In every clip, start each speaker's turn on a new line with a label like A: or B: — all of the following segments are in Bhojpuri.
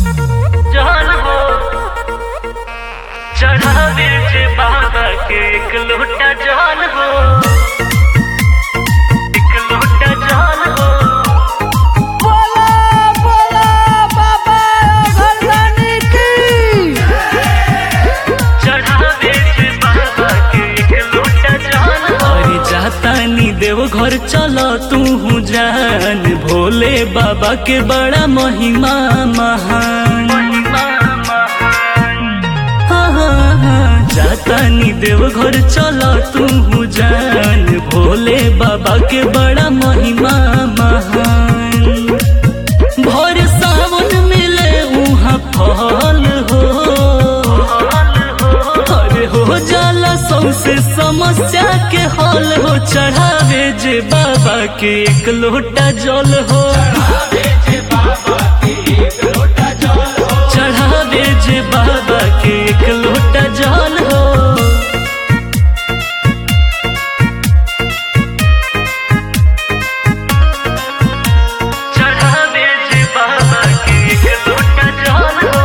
A: जान हो चढ़ावे जे बाबा के एक लोटा जान हो एक लोटा जान हो
B: बोला बोला बाबा भगवानी की
A: चढ़ावे जे बाबा के एक लोटा जान हो
C: अरे जाता नी देव घर चल तू जान भोले बाबा के बड़ा महिमा महान
A: महिमा महान
C: हाँ, हाँ, हाँ, जाता नी देव घर चल तू जान भोले बाबा के बड़ा महिमा महान भोर सावन मिले उहाँ फल हो अरे हो जाला सौसे समस्या के हल हो चढ़ावे जे बाबा के एक लोटा जल हो चढ़ावे जे बाबा के एक लोटा जल हो
A: चढ़ावे जे बाबा के एक लोटा जान हो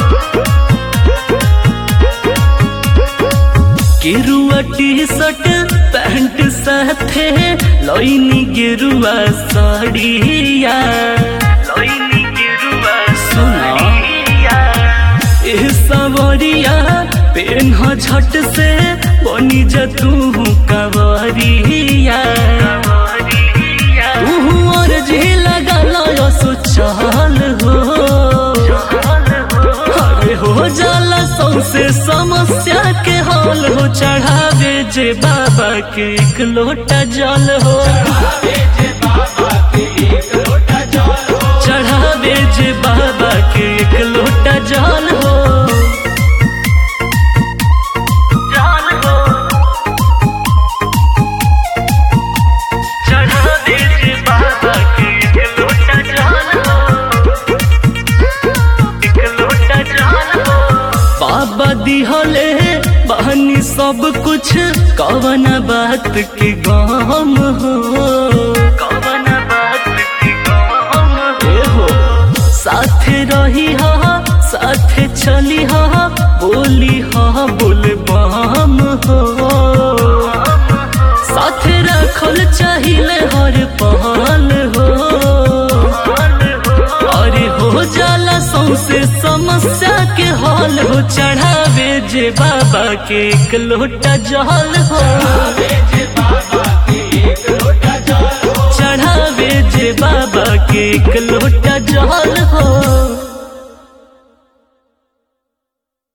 C: गेरुआ टी शर्ट पैंट साथे लइनी गेरुआ साड़िया
A: लोइनी गिरुआ
C: सुना।
A: साड़िया
C: एह सवरिया पेन झट से बनी जतू कवरिया
A: कवरिया
C: तू और जी लगा लो सो चल हो
A: जान हो
C: अरे हो जाला सौसे समस्या के हल हो चढ़ावे जे बाबा के एक लोटा जल हो चढ़ावे जे बाबा के एक लोटा जल हो
A: जान हो चढ़ावे जे बाबा के एक लोटा जान हो एक लोटा जान हो
C: बाबा दिहले बहनी सब कुछ कवन बात के गम हो
A: कवन बात की गम
C: ए हो साथे रही हा साथे चली हा बोली हा बोल बम हो साथे रखल चाहिए हर पहल हो अरे हो जाला सौसे समस्या के हल हो चढ़ावे जे बाबा के एक लोटा जल हो चढ़ावे जे बाबा के एक लोटा जल हो